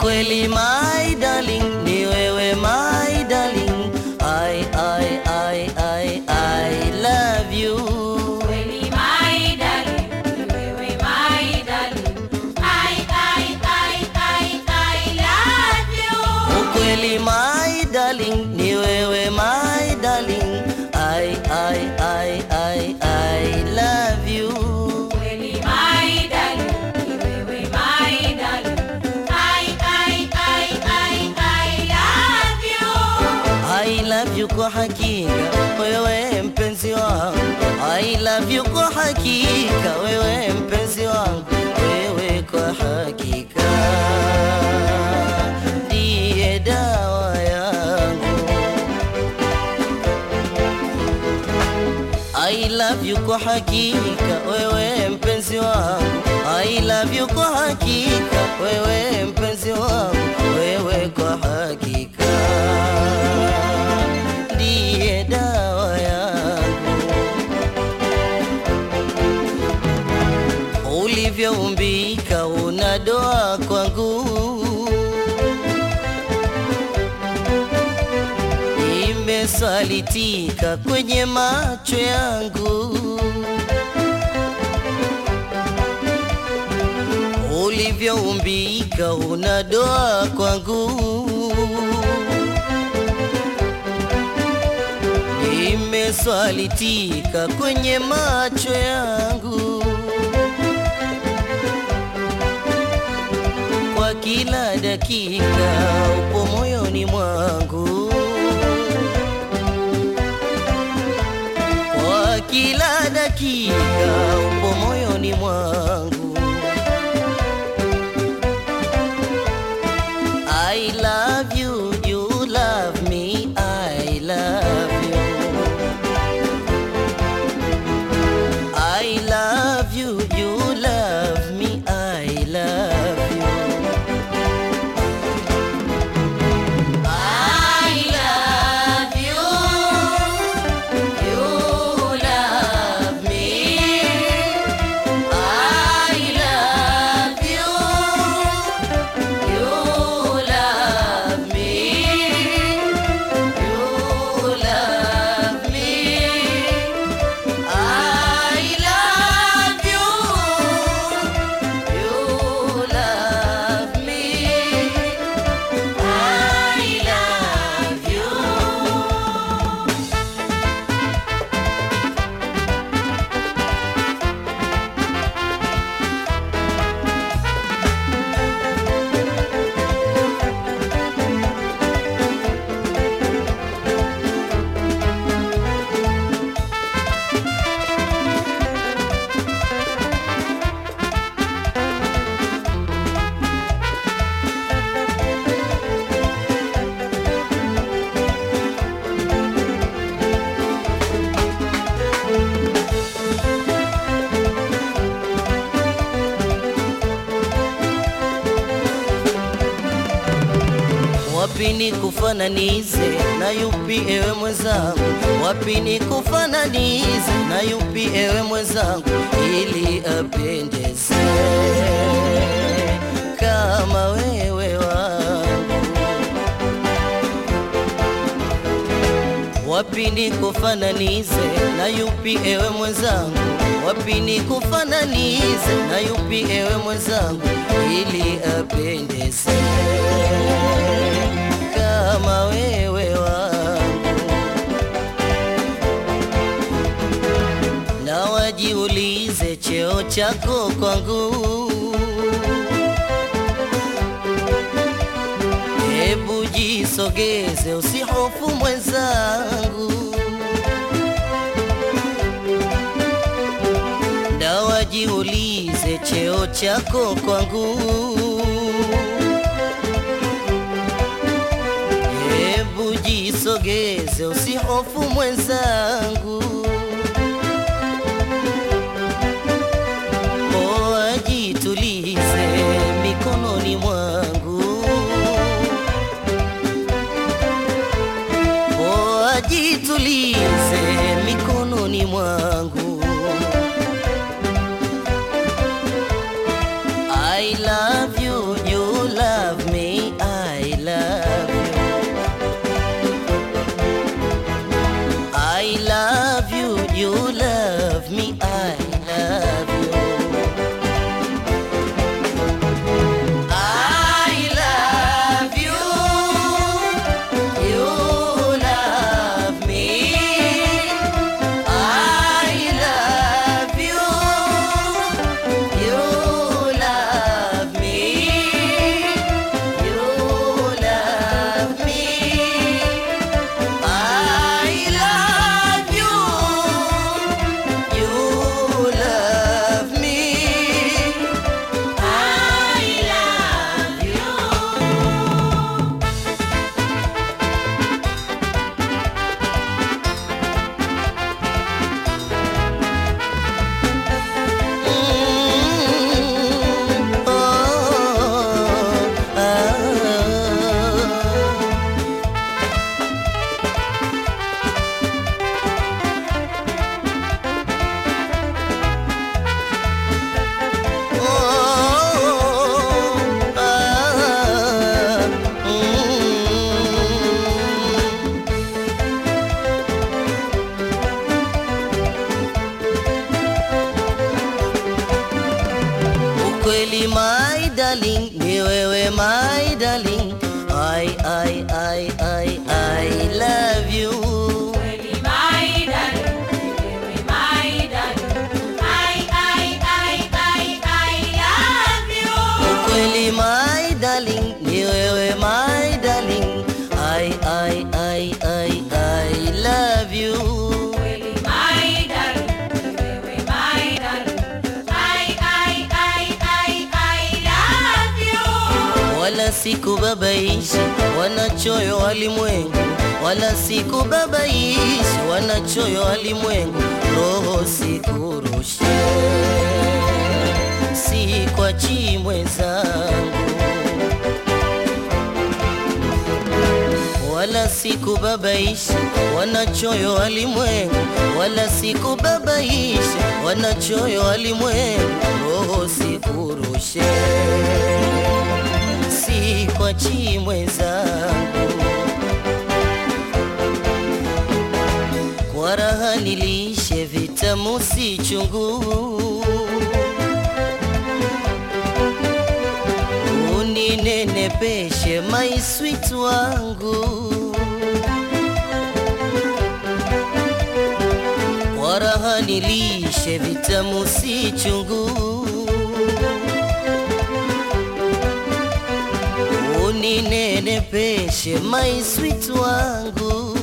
Ukweli my darling, ni wewe my darling. I, I, I, I, I love you. Kweli my darling, ni wewe my darling. I, I, I, I, I love you. Ukweli my darling, ni wewe my darling. I, I, I, I, I love you. Kweli my darling, ni wewe my darling. I, I, I, I, I love you. I love you kwa hakika wewe mpenzi wangu I love you kwa hakika wewe mpenzi wangu wewe kwa hakika ndiye dawa yangu I love you kwa hakika wewe mpenzi wangu I love you kwa hakika wewe mpenzi wangu wewe kwa hakika ndiye dawa yangu ulivyoumbika una doa kwangu imesalitika kwenye macho yangu ulivyoumbika una doa kwangu imeswalitika kwenye macho yangu kwa kila dakika upo moyoni mwangu kwa kila dakika upo moyoni mwangu I love you, you love me, I love you. I love you, you love me, I love you. I love you. You love me. I love you. You love me. You love me. I love you. You love me. I love you. Wapi ni kufananize na yupi ewe mwenzangu? Wapi ni kufananize na yupi ewe mwenzangu, ili apendeze kama wewe wangu? Wapi ni kufananize na yupi ewe mwenzangu? Wapi ni kufananize na yupi ewe mwenzangu, ili apendeze kama wewe wangu? Na wajiulize cheo chako kwangu Hebu jisogeze, usihofu mwenzangu, na wajiulize cheo chako kwangu. Hebu jisogeze, usihofu mwenzangu, poa, jitulize mikononi mwangu. Poa, jitulize mikononi mwangu. I love you, you love me. darling, ni wewe my darling. I, I, I, I, I love you. Kweli my darling, wewe my darling. I, I, I, I, I love you. Ukweli my darling, ni wewe my darling. I, I, I, I, I love you. Kweli my darling, wewe my darling. I, I, I, I, I love you. wala sikubabaishi wanachoyo walimwengu, wala sikubabaishi wanachoyo walimwengu, roho sikurushe, si kwa chimwe zangu, wala sikubabaishi wanachoyo walimwengu, wala sikubabaishi wanachoyo walimwengu, roho sikurushe si kwa chimwe zangu, kwa raha nilishe vitamu si chungu, uninenepeshe my sweet wangu, kwa raha nilishe vitamu si chungu uninenepeshe my sweet wangu,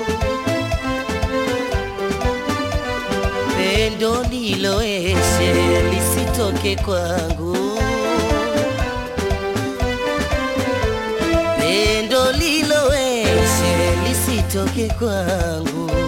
pendo liloeshe lisitoke kwangu, pendo liloeshe lisitoke kwangu.